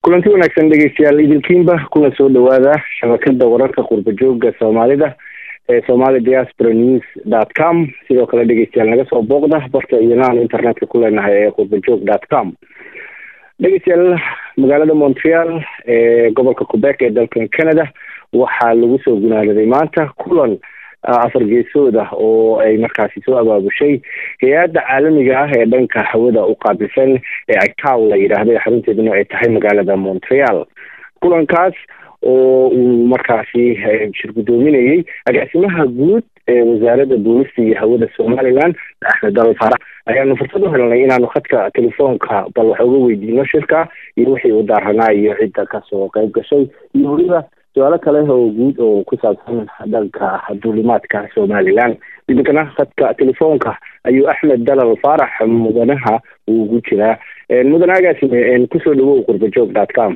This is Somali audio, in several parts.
kulanti wanaagsan dhegeystayaal idilkiinba kuna soo dhawaada shabakada wararka qurba jooga soomaalida ee somali diaspora news dot com sidoo kale dhegeystayaal naga soo booqda barta iyoaan internetka ku leenahay ee qurbajoog dot com dhegeystayaal magaalada montreal ee gobolka quebec ee dalkan canada waxaa lagu soo gunaanaday maanta kulan afar geesood ah oo ay markaasi soo abaabushay hay-adda caalamiga ah ee dhanka hawada u qaabilsan ee icow la yidhaahdo ee xarunteeduna ay tahay magaalada montreal kulankaas oo uu markaasi shir guddoominayey agaasimaha guud ee wasaaradda boolista iyo hawada somaliland axmed dalal faarax ayaanu fursad u helnay inaanu khadka telefoonka bal wax uga weydiino shirka iyo wixii u daaranaa iyo cidda kasoo qeyb gashay iyo weliba su-aalo kale oo guud oo ku saabsan dhanka duulimaadka somaliland idinkana khadka telefoonka ayuu axmed dalal faarax mudanaha uu ugu jiraa mudane agaasime kusoo dhawow qurbajoog dot com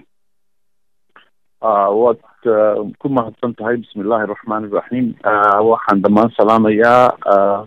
waad ku mahadsan tahay bismi illaahi raxmaan iraxiim waxaan dhammaan salaamayaa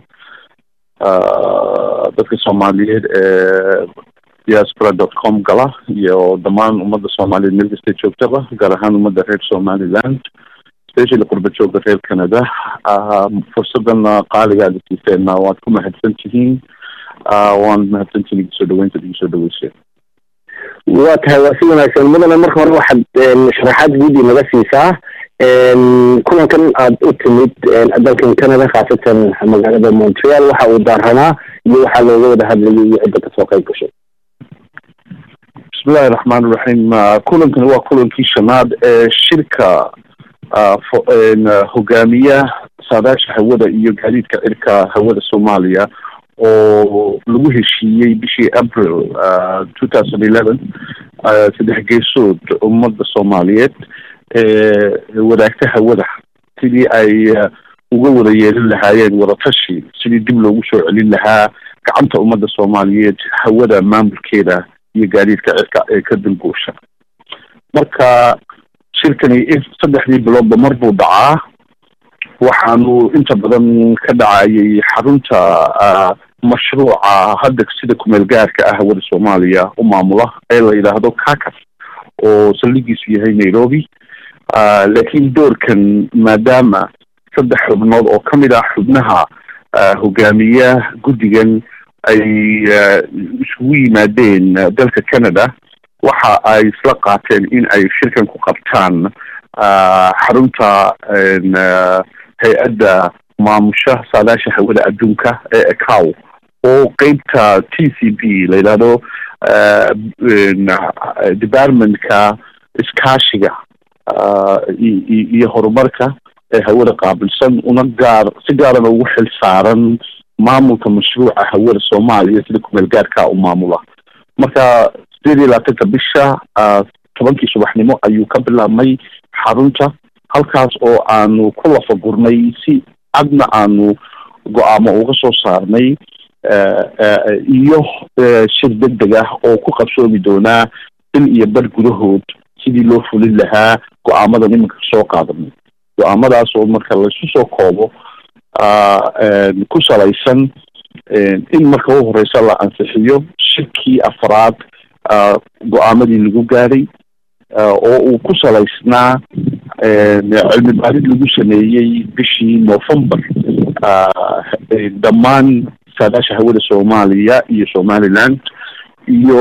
dadka soomaaliyeed ee diaspora dot com gala iyo dhammaan ummadda soomaaliyeed meel kasta joogtaba gaar ahaan ummadda reer somaliland specially qurba jooga reer canada fursadan qaaligaad siiseen waad ku mahadsan tihiin waan mahadsan tihiin igu soo dhaweynta igu soo dhaweyseen waa tahay waa si wanaagsan mudane marka hore waxaad sharaxaad guud inaga siisaa kulankan aada u timid dalkan canada khaasatan magaalada montreal waxa uu daaranaa iyo waxaa looga wada hadlayay iyo cidda kasoo qeyb gashay bismillahi raxmaan iraxiim kulankani waa kulankii shanaad ee shirka hogaamiya saadaasha hawada iyo gaadiidka cirka hawada soomaaliya oo lagu heshiiyey bishii april two thousand eleven saddex geesood ummadda soomaaliyeed ee wadaagta hawada sidii ay uga wada yeelin lahaayeen wadatashi sidii dib loogu soo celin lahaa gacanta ummadda soomaaliyeed hawada maamulkeeda iyo gaadiidka cirka ee ka dulguusha marka shirkani saddexdii biloodba mar buu dhacaa waxaanu inta badan ka dhacayay xarunta mashruuca hadda sida kumeel gaarka ah hawada soomaaliya u maamula ee la yidhaahdo kakas oo saldhigiisu yahay nairobi laakiin doorkan maadaama saddex xubnood oo kamid ah xubnaha hogaamiya guddigan ay isugu yimaadeen dalka canada waxa ay isla qaateen in ay shirkan ku qabtaan xarunta hay-adda maamusha saadaasha hawada adduunka ee ecow oo qeybta t c b la yidhaahdo departmentka iskaashiga iyo horumarka ee hawada qaabilsan una gaar si gaarana ugu xil saaran maamulka mashruuca hawada soomaaliya sida kumeel gaarka u maamula marka sideed iyo labaatanka bisha tobankii subaxnimo ayuu ka bilaabmay xarunta halkaas oo aanu ku lafagurnay si cadna aanu go-aamo uga soo saarnay iyo shir deg deg ah oo ku qabsoomi doonaa bil iyo bar gudahood sidii loo fulin lahaa go-aamadan iminka soo qaadanay go-aamadaas oo marka laisu soo koobo ku salaysan in marka u horeysa la ansixiyo shirkii afraad go-aamadii lagu gaadhay oo uu ku salaysnaa cilmi baarid lagu sameeyey bishii november dhammaan saadaasha hawada soomaaliya iyo somaliland iyo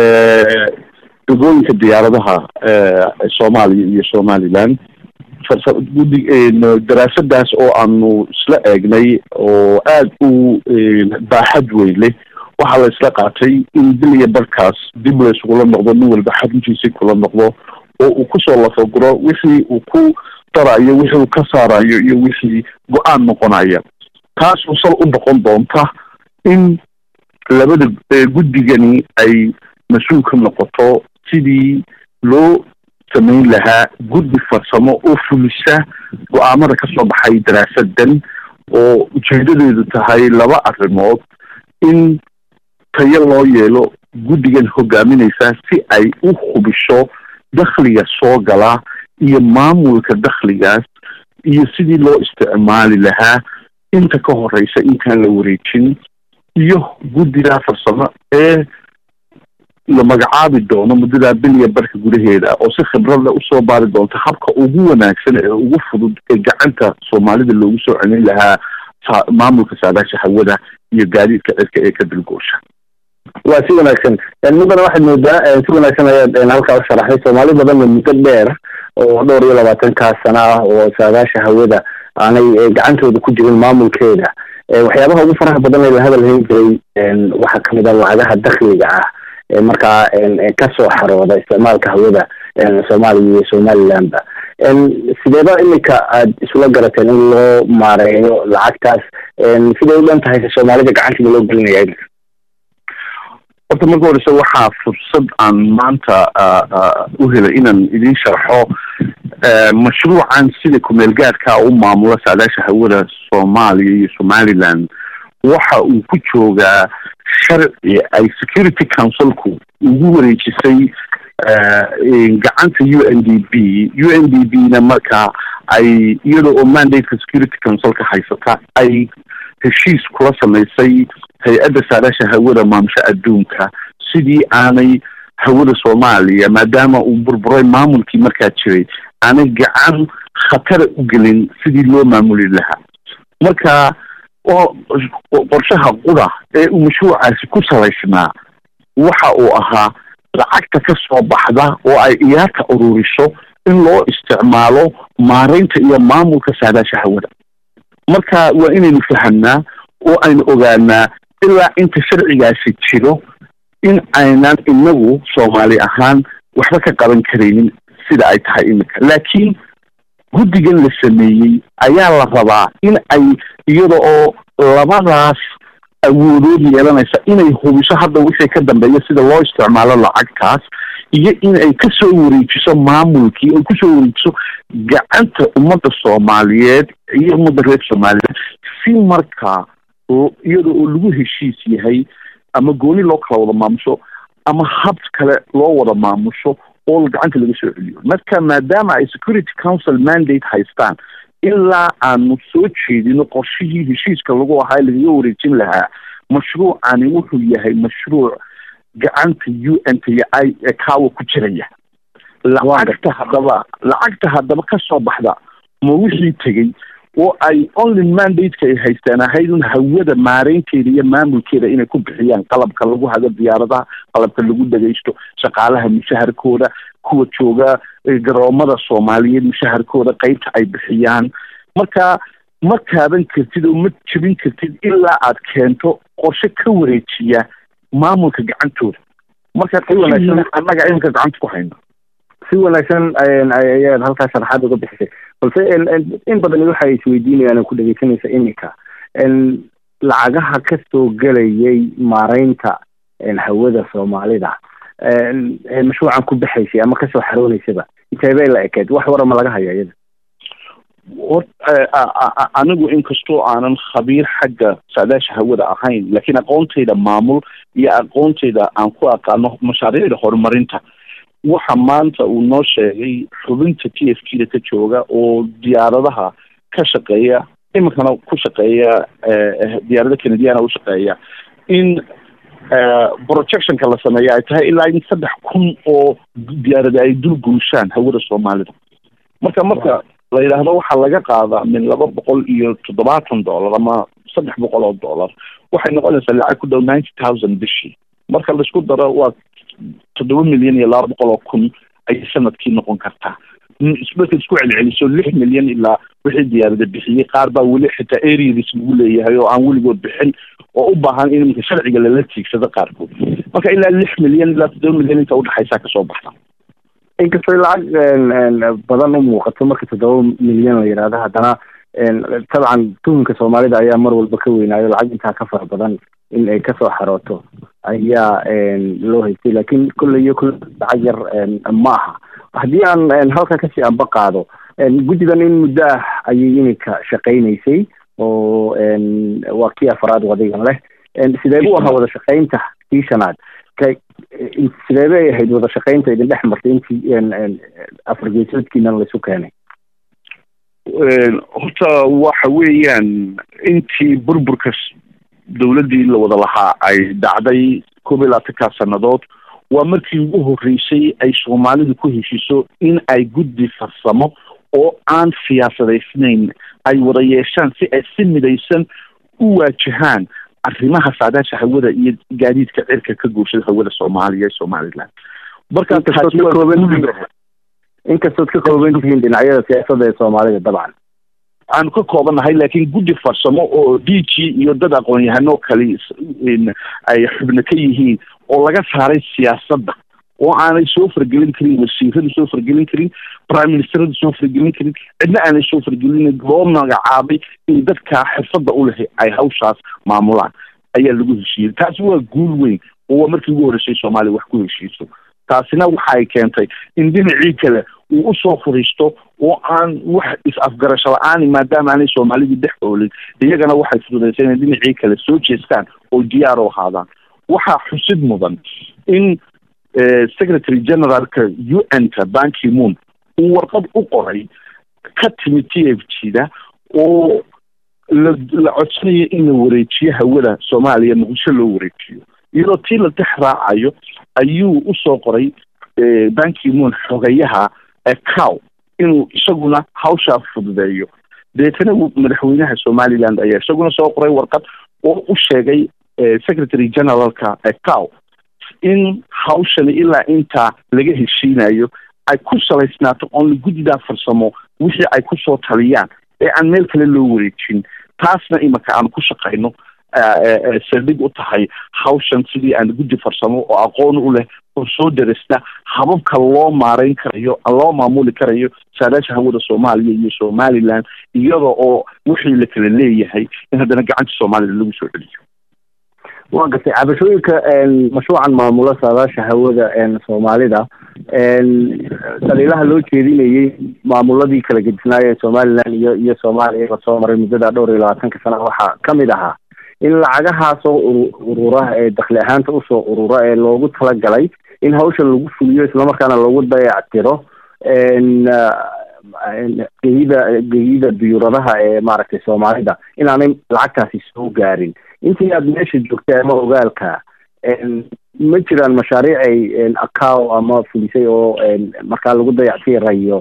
degooyinka diyaaradaha soomaaliya iyo somaliland gudi daraasadaas oo aanu isla eegnay oo aada u baaxad weyn leh waxaa la isla qaatay in bil iyo barkaas dib la isugula noqdo nin walba xaruntiisii kula noqdo oo uu kusoo lafaguro wixii uu ku darayo wixii uu ka saarayo iyo wixii go-aan noqonaya taasoo sal u noqon doonta in labada guddigani ay mas-uul ka noqoto sidii loo samayn lahaa guddi farsamo oo fulisa go-aamada kasoo baxay daraasadan oo ujeedadeedu tahay laba arrimood in tayo loo yeelo guddigan hogaaminaysa si ay u hubisho dakhliga soo gala iyo maamulka dakhligaas iyo sidii loo isticmaali lahaa inta ka horeysa intaan la wareejin iyo guddigaa farsamo ee la magacaabi doono muddadaa biliya barka gudaheeda oo si khibradle usoo baari doonta habka ugu wanaagsan ee ugu fudud ee gacanta soomaalida loogu soo celin lahaa maamulka saadaasha hawada iyo gaadiidka cirka ee ka dilgoosha waa si wanaagsan mudana waxaad moodaa si wanaagsan ayaad halkaa u sharaxday soomaali badanna muddo dheer oo dhowr iyo labaatankaas sana ah oo saadaasha hawada aanay gacantooda ku jirin maamulkeeda waxyaabaha ugu faraha badan ee la hadal hayn jiray waxaa kamid a lacagaha dakliga ah ee markaa kasoo xarooda isticmaalka hawada soomaaliya iyo somalilandba sideeba imika aad isula garateen in loo maareeyo lacagtaas siday u dhan tahay soomaalida gacantiida loo gelinaya imika horta marka horeyse waxaa fursad aan maanta u helay inaan idin sharxo mashruucan sida kumeel gaadhka u maamula saadaasha hawada soomaaliya iyo somaliland waxa uu ku joogaa sharci ay security councilku ugu wareejisay gacanta u n d b u n d b na marka ay iyada oo mandate-ka security councilka haysata ay heshiis kula samaysay hay-adda saadaasha hawada maamusha adduunka sidii aanay hawada soomaaliya maadaama uu burburay maamulkii markaa jiray aanay gacan khatara u gelin sidii loo maamuli lahaa marka qorshaha qura ee uu mashruucaasi ku salaysnaa waxa uu ahaa lacagta ka soo baxda oo ay iyaarta ururiso in loo isticmaalo maareynta iyo maamulka saadaasha hawada marka waa inaynu fahamnaa oo aynu ogaanaa ilaa inta sharcigaasi jiro in aynan inagu soomaali ahaan waxba ka qaban karaynin sida ay tahay iminka laakiin guddigan la sameeyey ayaa la rabaa in ay iyada oo labadaas awoodood yeelanaysa inay hubiso hadda wixii ka dambeeya sida loo isticmaalo lacagtaas iyo in ay kasoo wareejiso maamulkii ay kusoo wareejiso gacanta ummadda soomaaliyeed iyo ummadda reer somaliland si markaa iyada oo lagu heshiis yahay ama gooni loo kala wada maamusho ama hab kale loo wada maamusho oo gacanta laga soo celiyo marka maadaama ay security council mandate haystaan ilaa aanu soo jeedino qorshihii heshiiska lagu ahaa lagaga wareejin lahaa mashruucani wuxuu yahay mashruuc gacanta u n t i ee kaawa ku jiraya lacagta haddaba lacagta haddaba kasoo baxda ma wixii tegey oo ay only mandate-ka ay haystaan ahayd un hawada maareynteeda iyo maamulkeeda inay ku bixiyaan qalabka lagu hago diyaaradaha qalabka lagu dhagaysto shaqaalaha mushaharkooda kuwa jooga garoomada soomaaliyeed mushaharkooda qeybta ay bixiyaan marka ma taaban kartid oo ma jebin kartid ilaa aad keento qorshe ka wareejiya maamulka gacantooda marka annaga iminka gacanta ku hayno si wanaagsan ayaad halkaa sharaxaad uga bixisay balse in badan waxa isweydiinayaan ku dhegeysanaysa iminka lacagaha kasoo gelayay maareynta hawada soomaalida mashruucan ku baxaysay ama kasoo xarooneysaba inteebay la ekeed wax warama laga haya iyada anigu inkastoo aanan khabiir xagga saadaasha hawada ahayn laakiin aqoontayda maamul iyo aqoontayda aan ku aqaano mashaariicda horumarinta waxa maanta uu noo sheegay xubinta t f k da ka jooga oo diyaaradaha ka shaqeeya iminkana ku shaqeeya diyaarada canadiana u shaqeeya in projectionka la sameeya ay tahay ilaa in saddex kun oo diyaarada ay dul guushaan hawada soomaalida marka marka la yidhaahdo waxaa laga qaadaa min laba boqol iyo toddobaatan dollar ama saddex boqol oo dollar waxay noqonaysaa lacag ku dhow ninety thousand bishii marka laisku daro waa toddoba milyan iyo laba boqol oo kun ayay sanadkii noqon kartaa marka isku celceliso lix milyan ilaa wixii diyaarada bixiyey qaar baa weli xitaa areadis lagu leeyahay oo aan weligood bixin oo u baahan in iminka sharciga lala tiigsado qaarkood marka ilaa lix milyan ilaa toddoba milyan inta udhexaysaa kasoo baxda inkastoo lacag badan u muuqato marka toddoba milyan la yidhaahdo haddana tabcan tuhunka soomaalida ayaa mar walba ka weynaayo lacag intaa ka fara badan in ay kasoo xarooto ayaa loo haystay laakiin kolley iyo kolle lacag yar ma aha haddii aan halka kasii anba qaado guddigan in muddo ah ayay iminka shaqaynaysay oo waa kii afaraad wadigan leh sidee bu ahaa wada shaqaynta kii shanaad sidee bay ahayd wada shaqaynta idin dhex martay intii afar geesoodkiina laisu keenay horta waxa weeyaan intii burburka dawladdii la wada lahaa ay dhacday koob iyo labaatankaa sannadood waa markii ugu horreysay ay soomaalidu ku heshiiso in ay guddi farsamo oo aan siyaasadaysnayn ay wada yeeshaan si ay si midaysan u waajahaan arrimaha saadaasha hawada iyo gaadiidka cirka ka guushada hawada soomaaliya ee somaliland marka inkastood ka kooban tihiin dhinacyada siyaasadda ee soomaalida dabcan aanu ka koobannahay laakiin guddi farsamo oo d g iyo dad aqoon-yahano kale ay xubno ka yihiin oo laga saaray siyaasadda oo aanay soo fargelin karin wasiiradu soo fargelin karin prime ministeradu soo fargelin karin cidna aanay soo fargelin loo magacaabay in dadka xirfadda u leh ay hawshaas maamulaan ayaa lagu heshiiyey taasi waa guul weyn oo waa markii ugu horreysay soomaaliya wax ku heshiiso taasina waxa ay keentay in dhinacii kale uu usoo furiisto oo aan wax is-afgarasho la-aani maadaama aanay soomaalidu dhex oolin iyagana waxay fududaysay inay dhinacii kale soo jeestaan oo diyaar u ahaadaan waxaa xusid mudan in secretary generalka u n ka banki moon uu warqad u qoray ka timid t f g da oo la la codsanayo in la wareejiyo hawada soomaaliya muqdisho loo wareejiyo iyadoo tii la dex raacayo ayuu usoo qoray banki moon xogayaha cow inuu isaguna hawshaa fududeeyo deetana madaxweynaha somaliland ayaa isaguna soo qoray warqad oo u sheegay secretary generalka cow in hawshani ilaa intaa laga heshiinayo ay ku salaysnaato oon guddidaa farsamo wixii ay kusoo taliyaan ee aan meel kale loo wareejin taasna imaka aan ku shaqayno saldhig u tahay hawshan sidii aan guddi farsamo oo aqoon u leh oo soo darisna hababka loo maareyn karayo loo maamuli karayo saadaasha hawada soomaaliya iyo somaliland iyada oo wixii la kala leeyahay in haddana gacanta soomaalida lagu soo celiyo waa gartay cabashooyinka mashruucan maamula saadaasha hawada soomaalida daliilaha loo jeedinayay maamuladii kala gedisnaaya ee somaliland iyo iyo soomaaliya lasoo maray muddada dhowr iyo labaatanka sana waxaa kamid ahaa in lacagahaasoo urura ee dakli ahaanta usoo urura ee loogu talagalay in hawshan lagu fuliyo islamarkaana lagu dayactiro geyida geyida diyuuradaha ee maaragtay soomaalida inaanay lacagtaasi soo gaarin intii aad meesha joogtay ama ogaalka ma jiraan mashaariic ay acow ama fulisay oo markaa lagu dayactirayo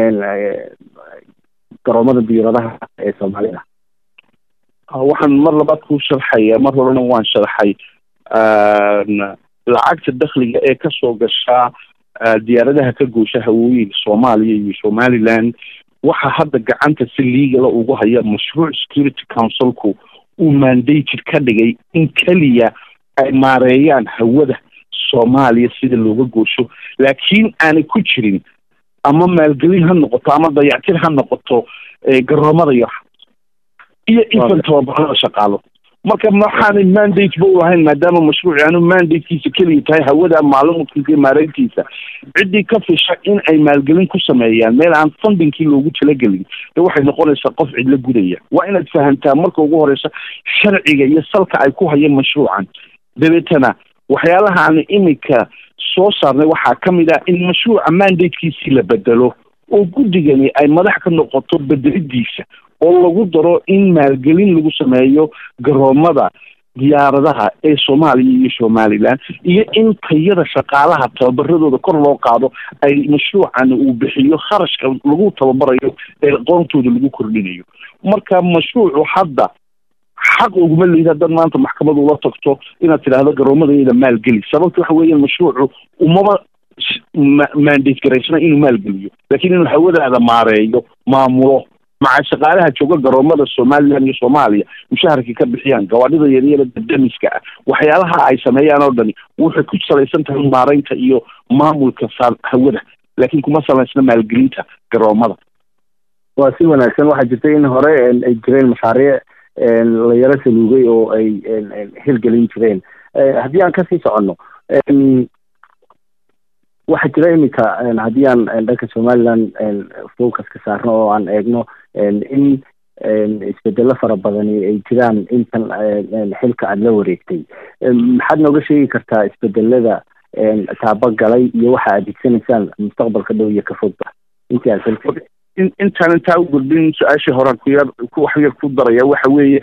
garoomada diyuuradaha ee soomaalida waxaan mar labaad kuu sharxaya mar horena waan sharxay lacagta dakhliga ee kasoo gashaa diyaaradaha ka goosha hawooyinka soomaaliya iyo somaliland waxaa hadda gacanta si liigala ugu haya mashruuc security councilku uu mandated ka dhigay in keliya ay maareeyaan hawada soomaaliya sida looga goosho laakiin aanay ku jirin ama maalgelin ha noqoto ama dayactir ha noqoto garoomada iyo iyo infan tababarada shaqaalo marka maxaanay mandate ba u lahayn maadaama mashruuci aanu mandatekiisa keliya tahay hawada maalumudkiisa iyo maareyntiisa ciddii ka fisha in ay maalgelin ku sameeyaan meel aan fundingkii loogu talagelin de waxay noqonaysaa qof cidla gudaya waa inaad fahamtaa marka ugu horeysa sharciga iyo salka ay ku hayeen mashruucan dabeetana waxyaalaha aan iminka soo saarnay waxaa ka mid ah in mashruuca mandatekiisii la bedelo oo guddigani ay madax ka noqoto bedelidiisa oo lagu daro in maalgelin lagu sameeyo garoomada diyaaradaha ee soomaaliya iyo somaliland iyo in tayada shaqaalaha tababaradooda kor loo qaado ay mashruucan uu bixiyo kharashka lagu tababarayo ee aqoontooda lagu kordhinayo marka mashruucu hadda xaq uguma leeyihi haddaad maanta maxkamad ula tagto inaad tidhaahdo garoomadayda maalgeli sababta waxa weeyaan mashruucu umaba mandate garaysana inuu maalgeliyo laakiin inuu hawadaada maareeyo maamulo maca shaqaalaha jooga garoomada somaliland iyo soomaaliya mushaharkii ka bixiyaan gawaadhida yaryara dadamiska ah waxyaalaha ay sameeyaan oo dhani waxay ku salaysan tahay maareynta iyo maamulka saa hawada laakiin kuma salaysna maalgelinta garoomada waa si wanaagsan waxaa jirta in hore ay jireen mashaariic la yaro saluugay oo ay hirgelin jireen haddii aan kasii soconno waxaa jira iminka haddii aan dhanka somaliland focus ka saarno oo aan eegno in isbedelo fara badani ay jiraan intan xilka aada la wareegtay maxaad nooga sheegi kartaa isbedelada taabagalay iyo waxa aad higsanaysaan mustaqbalka dhow iyo ka fogba intii aad xilka intaan intaa u gudbin su-aashii horaan kuyar wax yar ku daraya waxa weeye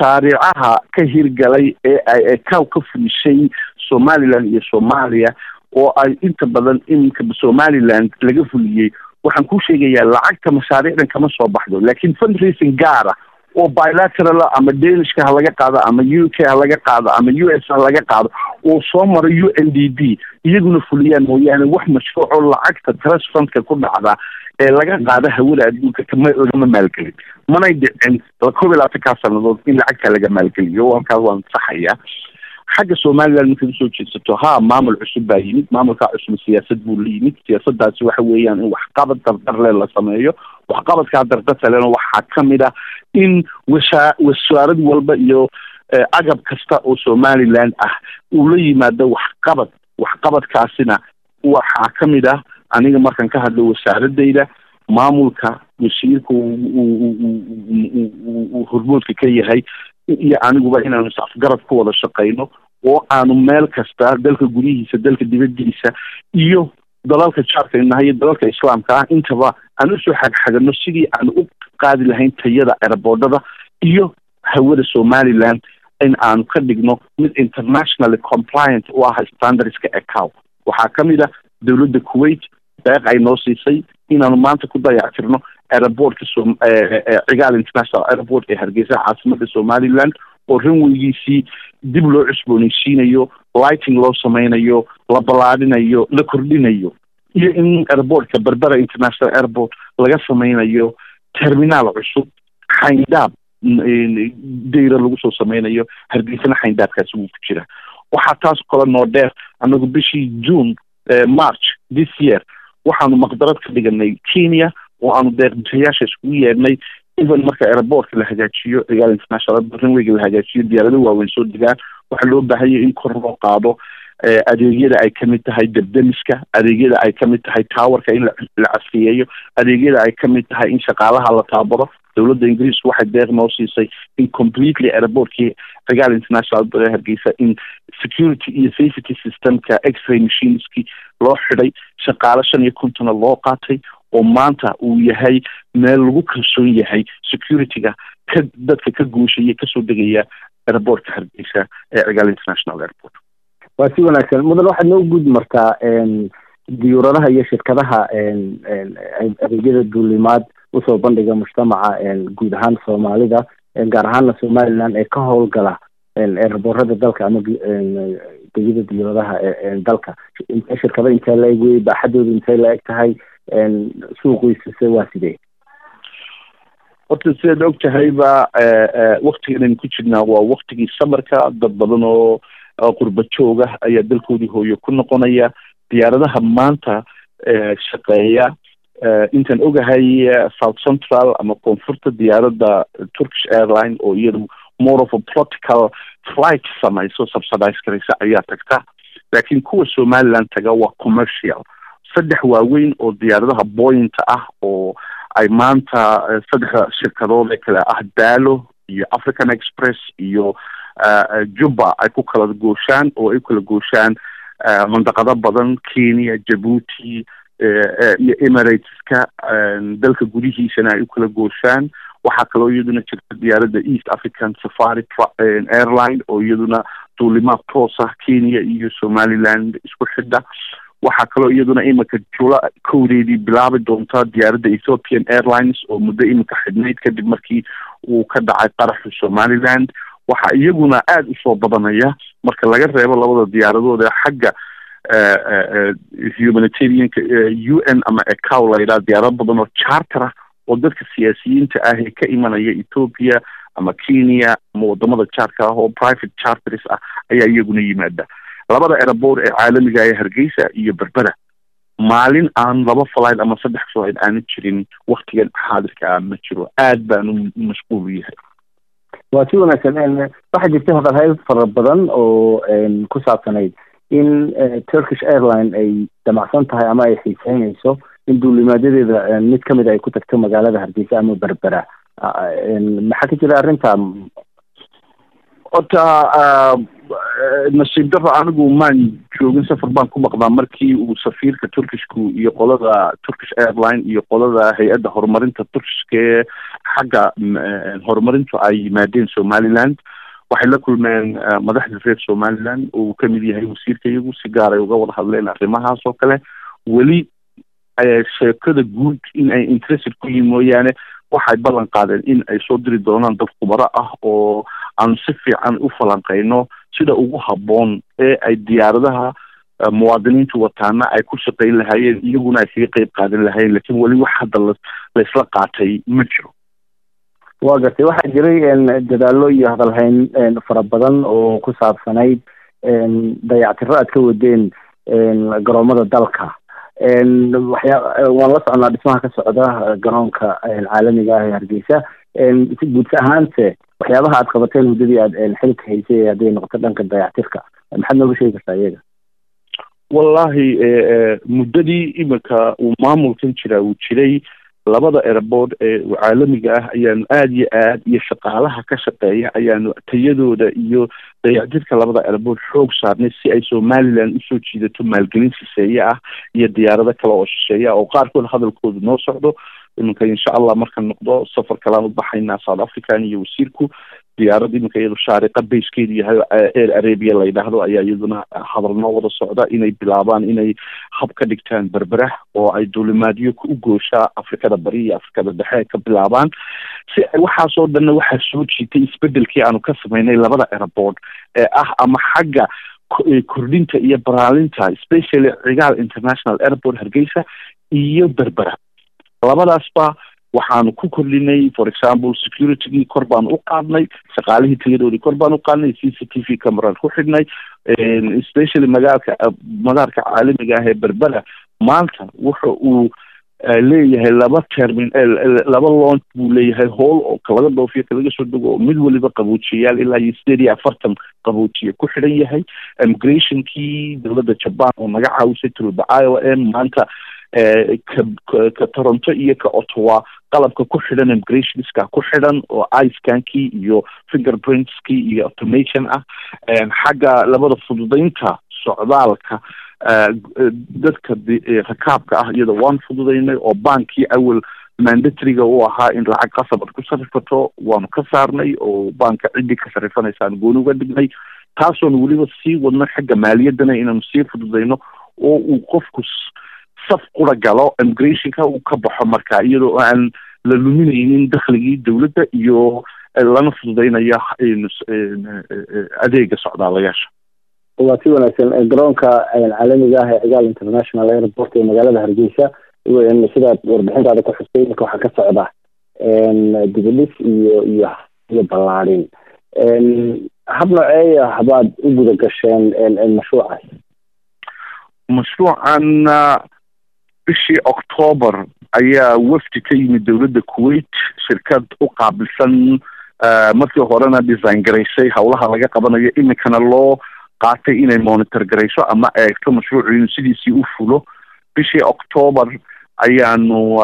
mashaariicaha ka hirgalay ee ay kaw ka fulishay somaliland iyo soomaaliya oo ay inta badan iminka somaliland laga fuliyey waxaan kuu sheegayaa lacagta mashaariicdan kama soo baxdo laakiin fundraising gaara oo bilateral ama danishka ha laga qaado ama u k ha laga qaado ama u s ha laga qaado oo soo mara u n d b iyaguna fuliyaan mooyaane wax mashruuco lacagta trust fundka ku dhacda ee laga qaado hawada adduunka kama lagama maalgelin manay dhicin koob iyo labaatankaa sanadood in lacagta laga maalgeliyo halkaas waan saxaya xagga somaliland markaad usoo jeedsato ha maamul cusub baa yimid maamulkaa cusub siyaasad buu la yimid siyaasadaasi waxa weeyaan in waxqabad dardarle la sameeyo waxqabadkaa dardartalena waxaa kamid ah in wasa wasaarad walba iyo agab kasta oo somaliland ah uu la yimaado waxqabad waxqabadkaasina waxaa kamid ah aniga markaan ka hadlo wasaaradayda maamulka wasiirka uu hormoodka ka yahay iyo aniguba inaanu is-afgarad ku wada shaqayno oo aanu meel kasta dalka gudihiisa dalka dibadiisa iyo dalalka jaarka inahay iyo dalalka islaamka ah intaba aan usoo xagxagano sidii aan u qaadi lahayn tayada eraboodhada iyo hawada somaliland in aanu ka dhigno mid internationally compliant u ah standardska ecow waxaa kamid ah dowladda kuwait deeq ay noo siisay inaanu maanta ku dayactirno airportka cigaal international airport ee hargeysa caasimada somaliland oo ranweygiisii dib loo cusbooneysiinayo lighting loo sameynayo la ballaadhinayo la kordhinayo iyo in airportka berbera international airport laga sameynayo terminaal cusub xayndaab dayra lagu soo sameynayo hargeysana xayndaabkaasi wuu ku jira waxaa taas kale noo dheer anagu bishii june march this year waxaanu maqdarad ka dhiganay kenya oo aanu deeqbixiyaasha iskugu yeedhnay even marka airportka la hagaajiyo cigaal international ranweyga la hagaajiyo diyaarado waaweyn soo degaan waxaa loo baahanya in kor loo qaado adeegyada ay kamid tahay debdemiska adeegyada ay kamid tahay towerka in la casriyeeyo adeegyada ay kamid tahay in shaqaalaha la taabaro dowladda ingiriisku waxay deeq noo siisay in completely airportkii cigaal international bale hargeysa in security iyo safety systemka x-ray machineski loo xidhay shaqaale shan iyo kontona loo qaatay oo maanta uu yahay meel lagu kalsoon yahay securityga ka dadka ka guushaya kasoo degaya airportka hargeysa ee cigaal international airport waa si wanaagsan mudan waxaad noo gud martaa diyuuradaha iyo shirkadaha adeegyada duulimaad usoo bandhiga mujtamaca guud ahaan soomaalida gaar ahaana somaliland ee ka howlgala eeraboorada dalka ama degyada diyuuradaha dalka shirkado intee la eg wey baaxadooda intee la eg tahay suuqiisase waa sidee horta sidaad og tahayba waktigan aynu ku jirnaa waa waktigii samarka dad badan oo qurba jooga ayaa dalkoodii hooyo ku noqonaya diyaaradaha maanta shaqeeya intaan ogahay south central ama koonfurta diyaaradda turkish airline oo iyadu more of a practical flight samayso subsidize karaysa ayaa tagta laakiin kuwa somaliland taga waa commercial saddex waaweyn oo diyaaradaha boyinta ah oo ay maanta saddexda shirkadood ee kale ah dalo iyo african express iyo juba ay ku kala gooshaan oo ay ku kala gooshaan mandaqado badan kenya jabuuti iyo emirateska dalka gudihiisana ay u kala gooshaan waxaa kaloo iyaduna jirta diyaaradda east african safari airline oo iyaduna duulimaad toos ah kenya iyo somaliland isku xidha waxaa kaloo iyaduna iminka jula kowdeedii bilaabi doonta diyaaradda ethiopian airlines oo muddo iminka xidhnayd kadib markii uu ka dhacay qaraxu somaliland waxaa iyaguna aada usoo badanaya marka laga reebo labada diyaaradood ee xagga humanitarianka u n ama ecow la yidhaha diyaarado badan oo charter ah oo dadka siyaasiyiinta ah ee ka imanaya ethoopia ama kenya ama wadamada jaarka ah oo private charters ah ayaa iyaguna yimaada labada airabort ee caalamiga ee hargeysa iyo berbera maalin aan laba flight ama saddex flight aanu jirin waktigan xaadirka ah ma jiro aad baanu mashquul u yahay waa si wanaagsan waxaa jirta hadalhayd fara badan oo ku saabsanayd in turkish airline ay damacsan tahay ama ay xiiseynayso in duulimaadedeeda mid kamid ay ku tagto magaalada hargeysa ama berbera maxaa ka jira arrinta horta nasiib daro anigu maan joogin safar baan ku maqnaa markii uu safiirka turkishku iyo qolada turkish airline iyo qolada hay-adda horumarinta turkishka ee xagga horumarintu ay yimaadeen somaliland waxay la kulmeen madaxda reer somaliland oo uu kamid yahay wasiirka iyagu si gaar ay uga wada hadleen arrimahaas oo kale weli sheekada guud in ay interested ku yihin mooyaane waxay ballan qaadeen in ay soo diri doonaan dad khubaro ah oo aanu si fiican u falanqeyno sida ugu habboon ee ay diyaaradaha muwaadiniintu wataana ay ku shaqayn lahaayeen iyaguna ay kaga qeyb qaadan lahaayeen lakin weli wax hadda la laysla qaatay ma jiro waa gartay waxaa jiray dadaallo iyo hadalhayn fara badan oo ku saabsanayd dayactiro aad ka wadeen garoomada dalka waxyaa waan la socnaa dhismaha ka socda garoonka caalamiga ah ee hargeysa si guud ahaante waxyaabaha aad qabateen muddadii aad xilka haysay hadday noqoto dhanka dayactirka maxaad nooga sheegi kartaa iyaga wallahi muddadii iminka uu maamulkan jiraa uu jiray labada airboard ee caalamiga ah ayaanu aada iyo aad iyo shaqaalaha ka shaqeeya ayaanu tayadooda iyo dayacdirka labada airboard xoog saarnay si ay somaliland usoo jiidato maalgelin shisheeye ah iyo diyaarado kale oo shisheeye ah oo qaarkood hadalkooda noo socdo iminka insha allah markaan noqdo safar kalaan u baxaynaa south african iyo wasiirku diyaarad iminka iyadu shaariqa bayskeedu yahay air arabia la yidhaahdo ayaa iyaduna hadal noo wada socda inay bilaabaan inay hab ka dhigtaan berberah oo ay duulimaadyo u gooshaa afrikada bari iyo afrikada dhexe ka bilaabaan si ay waxaasoo dhanna waxaa soo jiitay isbedelkii aanu ka sameynay labada airboard ee ah ama xagga kordhinta iyo baraalinta specially cigaal international airport hargeysa iyo berbera labadaasba waxaanu ku kordhinay for example securitygii kor baanu u qaadnay shaqaalihii tayadoodii kor baanu u qaadnay c c t v cameraan ku xidhnay specially magaalka madaarka caalamiga ah ee berbera maanta wuxa uu leeyahay laba termin laba launch buu leeyahay howl oo kalaga dhoofiyo kalaga soo dego oo mid waliba qaboojiyayaal ilaa iyo sideed iyo afartan qaboojiye ku xidhan yahay immigrationkii dowladda jaban oo naga caawisay tulba iowa m maanta ka toronto iyo ka ottawa qalabka ku xidhan immigrationska ku xidhan oo icankii iyo fingerprintskii iyo automation ah xagga labada fududeynta socdaalka dadka rakaabka ah iyada waan fududeynay oo bankii awel mandatoryga u ahaa in lacag qasab ad ku sarifato waanu ka saarnay oo banka ciddii ka sarifanaysaan gooni uga dhignay taasoonu weliba sii wadno xagga maaliyaddana inaanu sii fududeyno oo uu qofku saf qura galo immigrationka uu ka baxo marka iyadoo aan la luminaynin dakhligii dowladda iyo lana fududeynayo adeega socdaalayaasha waa si wanaagsan garoonka caalamiga ah ee cigaal international airport ee magaalada hargeysa sidaad warbixintaada ku xustay iminka waxaa ka socda dibidhis iyo iyo iyo ballaadhin hab nooceeya habaad u guda gasheen mashruucaas mashruucan bishii octoober ayaa wafdi ka yimid dowladda kuwait shirkad u qaabilsan markii horena design garaysay howlaha laga qabanayo iminkana loo qaatay inay monitor garayso ama eegto mashruucu inuu sidiisii u fulo bishii octoober ayaanu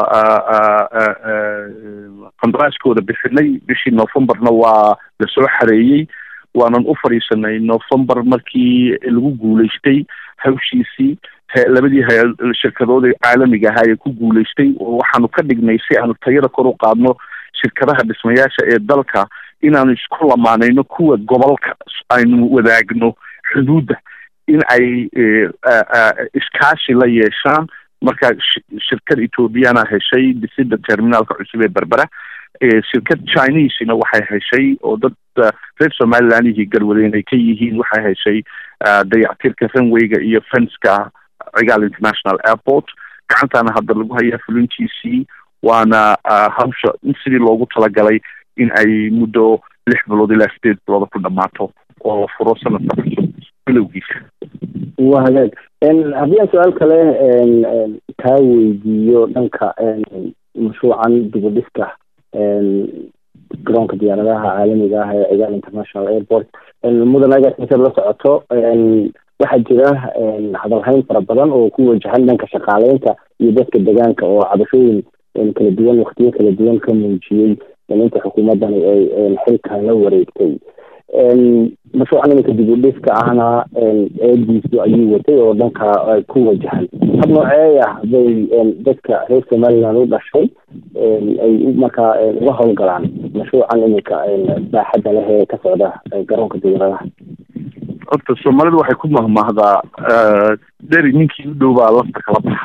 qandaraaskooda bixinay bishii novemberna waa lasoo xareeyey waanan u fadhiisanay november markii lagu guulaystay hawshiisii labadii shirkadood ee caalamiga ahaa ee ku guulaystay oo waxaanu ka dhignay si aanu tayada kor u qaadno shirkadaha dhismayaasha ee dalka inaanu isku lamaanayno kuwa gobolka aynu wadaagno xuduudda in ay iskaashi la yeeshaan marka shirkad ethoobiyaana heshay dhisida terminaalka cusub ee berbera shirkad chinesena waxay heshay oo dad reer somalilandihii garwadeen ay ka yihiin waxay heshay dayactirka runwayga iyo fenska cigaal international airport gacantaana hadda lagu hayaa fulintiisii waana hawsha in sidii loogu talagalay in ay muddo lix bilood ilaa sideed bilooda ku dhammaato oo la furo sanadka cusub bilowgiisa waa hagaag haddii aan su-aal kale kaa weydiiyo dhanka mashruucan dibadhiska garoonka diyaaradaha caalamiga ah ee cigaal international airport mudan agaasiisad la socoto waxaa jira hadalhayn fara badan oo ku wajahan dhanka shaqaaleynta iyo dadka degaanka oo cabashooyin kala duwan waktiyo kala duwan ka muujiyey inta xukuumaddani ay xilkan la wareegtay mashruucan iminka dib u dhiska ahna eediisu ayuu watay oo dhanka ku wajahan hab nooceeya bay dadka reer somaliland u dhashay ay markaa uga howlgalaan mashruucan iminka baaxadda leh ee ka socda garoonka diyaaradaha horta soomaalidu waxay ku mahmahdaa dheri ninkii u dhow baa lafta kala baxa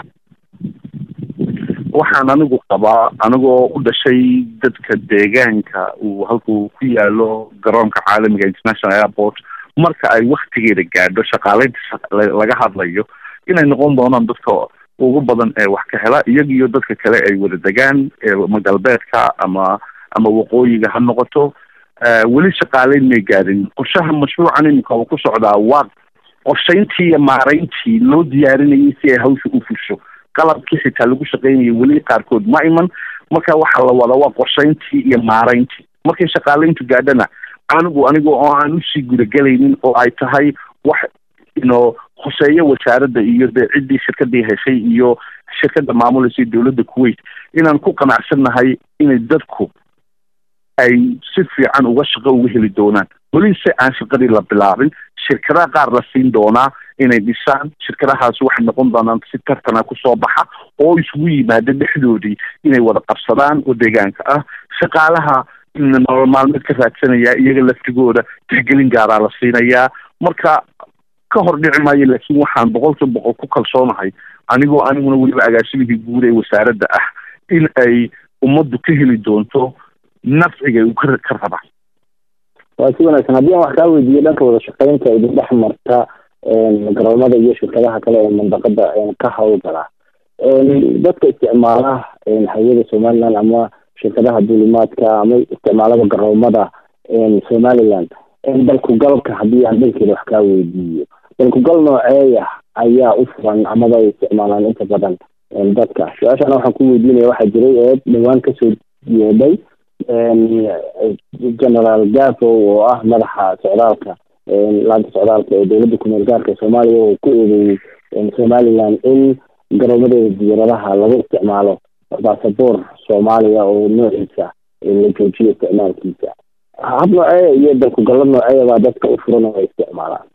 waxaan anigu qabaa anigoo u dhashay dadka deegaanka uu halkuu ku yaalo garoonka caalamiga international airport marka ay waktigeeda gaadho shaqaaleynta laga hadlayo inay noqon doonaan dadka ugu badan ee wax ka hela iyaga iyo dadka kale ay wada degaan ama galbeedka ama ama waqooyiga ha noqoto weli shaqaaleyn may gaadhin qorshaha mashruucan iminka uu ku socdaa waa qorshayntii iyo maarayntii loo diyaarinayay si ay hawsha u fusho qalabkii xitaa lagu shaqeynayay weli qaarkood ma iman marka waxaa la wadaa waa qorshayntii iyo maarayntii markay shaqaaleyntu gaadhana anigu aniga oo aan usii gudagelaynin oo ay tahay wax ino khuseeyo wasaaradda iyo dee ciddii shirkadii heshay iyo shirkadda maamulaysa dowladda kuwait inaan ku qanacsannahay inay dadku ay si fiican uga shaqo uga heli doonaan weli se aan shaqadii la bilaabin shirkadaha qaar la siin doonaa inay dhisaan shirkadahaasi waxay noqon doonaan si tartana kusoo baxa oo isugu yimaada dhexdoodii inay wada qabsadaan oo deegaanka ah shaqaalaha nolol maalmeed ka raadsanaya iyaga laftigooda tixgelin gaaraa la siinayaa marka ka hor dhici maayo laakiin waxaan boqolkiiba boqol ku kalsoonahay anigoo aniguna weliba agaasimihii guud ee wasaaradda ah in ay ummaddu ka heli doonto nafciga uu ka ka raba waa si wanaagsan haddii aan wax kaa weydiiyo dhanka wada shaqeynta idin dhex marta garoomada iyo shirkadaha kale ee mandaqada ka howlgala dadka isticmaala hawada somaliland ama shirkadaha duulimaadka ama isticmaalada garoomada somaliland dalkugalka haddii aan dhankeeda wax kaa weydiiyo dalkugal nooceeya ayaa u furan amaba ay isticmaalaan inta badan dadka su-aashana waxaan ku weydiinaya waxaa jiray ee dhawaan kasoo yeedhay generaal gafo oo ah madaxa socdaalka laanta socdaalka ee dowladda kumeel gaarka ee soomaaliya oo ku eedeeyey somaliland in garoomadeeda diyaaradaha lagu isticmaalo basaboor soomaaliya oo noociisa la joojiyo isticmaalkiisa hab nooceeya iyo dalkugallo nooceeya baa dadka u furan oo ay isticmaalaan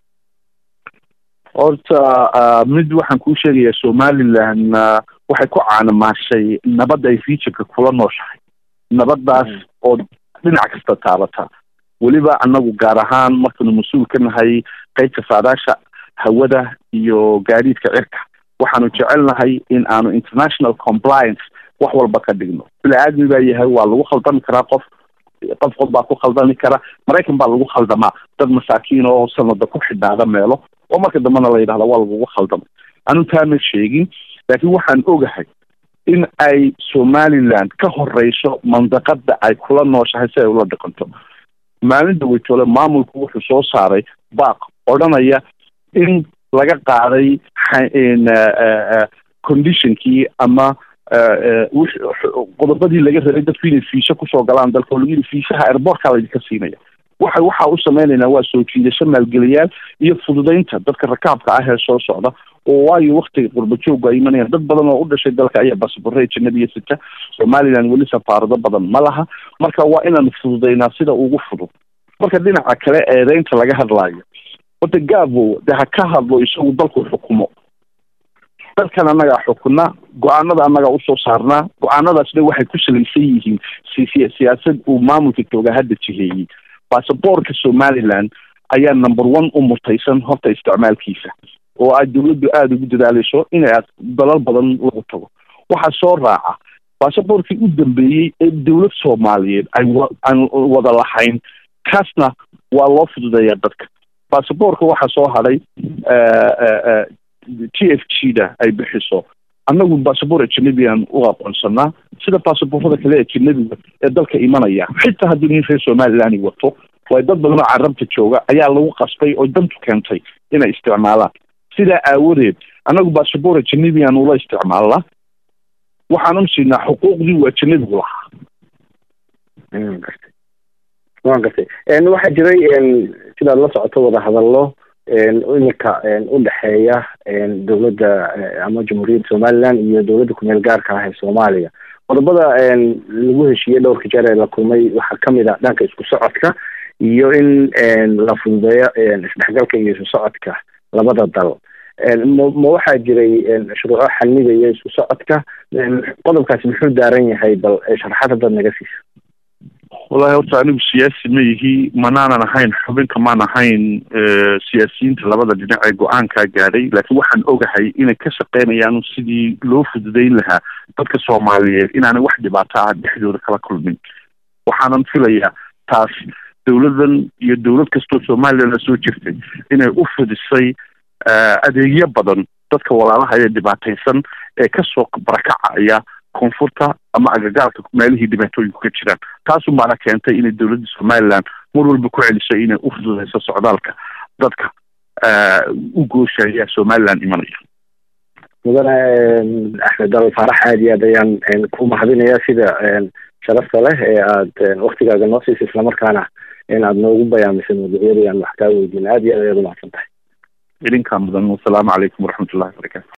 horta mid waxaan kuu sheegayaa somaliland waxay ku caanamaashay nabadda ay fiijirka kula nooshahay nabaddaas oo dhinac kasta taabata weliba annagu gaar ahaan markanu mas-uul ka nahay qeybta saadaasha hawada iyo gaadiidka cirka waxaanu jecelnahay in aanu international compliance wax walba ka dhigno bini-aadmi baa yahay waa lagu khaldami karaa qof qof qof baa ku khaldami kara maraykan baa lagu khaldamaa dad masaakiin oo sanada ku xidhaada meelo oo marka dambena la yidhahda waa lagugu khaldamay anu taama sheegin laakiin waxaan ogahay in ay somaliland ka horeyso mandaqada ay kula nooshahay si ay ula dhaqanto maalin daweytoole maamulku wuxuu soo saaray baaq odhanaya in laga qaaday conditionkii ama qodobadii laga rabay dadku inay fiisha kusoo galaan dalka oo lagu yidhi fiishaha airbortka laydinka siinaya waxa waxaa u sameynaynaa waa soo jiidasho maalgeliyaal iyo fududeynta dadka rakaabka ah ee soo socda oo waayo waktiga qurba joogga ay imanayaan dad badan oo u dhashay dalka ayaa basaborey janabiya sita somaliland weli safaarado badan ma laha marka waa inaanu fududeynaa sida ugu fudud marka dhinaca kale eedeynta laga hadlaayo horta gavo de ha ka hadlo isagu dalku xukumo dalkan annagaa xukuna go-aanada annagaa usoo saarnaa go-aanadaasna waxay ku salaysan yihiin si siyaasad uu maamulka jooga hadda jiheeyey basaboorka somaliland ayaa number one u mutaysan horta isticmaalkiisa oo aad dawladdu aada ugu dadaaleyso inay aad dalal badan lagu tago waxaa soo raaca basaboorkii u dambeeyey ee dowlad soomaaliyeed ay aan wada lahayn kaasna waa loo fududeeyaa dadka basaboorka waxaa soo hadhay t f g da ay bixiso annagu basaboor ajanabian u aqoonsanaa sida basaboorada kale ajanabiga ee dalka imanaya xitaa haddii nin reer somaliland wato way dad badan oo carabta jooga ayaa lagu qasbay oo dantu keentay inay isticmaalaan sidaa aawadeed annagu basaboor ajanabian ula isticmaalnaa waxaanu siinaa xuquuqdii uu ajanabigu lahaa gartay waan gartay waxaa jiray sidaad la socoto wadahadallo iminka udhexeeya dowladda ama jamhuuriyadda somaliland iyo dowladda kumeel gaarka ah ee soomaaliya qodobada lagu heshiiyey dhowrka jeer ee la kulmay waxaa kamid ah dhanka isku socodka iyo in la fududeeyo isdhexgalka iyo isu socodka labada dal ma ma waxaa jiray shuruuco xanidaya isku socodka qodobkaasi muxuu daaran yahay bal sharaxaad haddaad naga siiso wallahi horta anigu siyaasi ma yihi manaanan ahayn xubinka maan ahayn siyaasiyiinta labada dhinac ee go-aankaa gaadhay laakiin waxaan ogahay inay ka shaqeynayaan sidii loo fududeyn lahaa dadka soomaaliyeed inaanay wax dhibaato ah dhexdooda kala kulmin waxaanan filayaa taas dowladan iyo dowlad kastoo somalilan soo jirtay inay u fidisay adeegyo badan dadka walaalaha ee dhibaataysan ee kasoo barakacaya koonfurta ama agagaarka meelihii dhibaatooyinku ka jiraan taasu maana keentay inay dowladda somaliland mar walba ku celiso inay u fududeyso socdaalka dadka u gooshaya somaliland imanaya mudane axmed dalal faarax aada iyo aad ayaan ku mahadinaya sida sharafta leh ee aad waktigaaga noo siisa islamarkaana in aad noogu bayaamisay mawduucyadii aan wax kaa weydiin aad iyo aad ayaad umahadsan tahay idinkaa mudan wasalaamu calaykum waraxmat ullahi barakatu